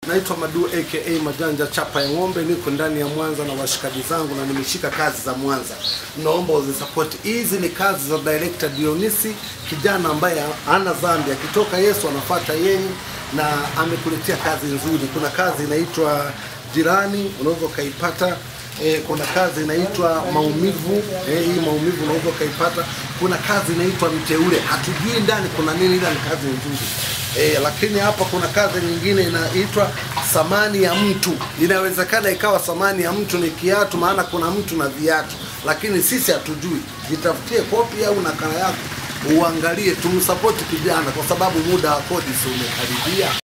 Naitwa Madu aka Majanja chapa ya ng'ombe, niko ndani ya Mwanza na washikaji zangu na nimeshika kazi za Mwanza, naomba uzisupport. Hizi ni kazi za director Dionisi, kijana ambaye hana dhambi, akitoka Yesu anafuata yeye, na amekuletea kazi nzuri. Kuna kazi inaitwa Jirani, unaweza ukaipata. E, kuna kazi inaitwa maumivu e, hii maumivu unaweza ukaipata. Kuna kazi inaitwa mteule, hatujui ndani kuna nini, ila ni kazi nzuri e, lakini hapa kuna kazi nyingine inaitwa thamani ya mtu. Inawezekana ikawa thamani ya mtu ni kiatu, maana kuna mtu na viatu, lakini sisi hatujui. Jitafutie kopi au nakala yako uangalie, tumsapoti kijana, kwa sababu muda wa kodi si umekaribia.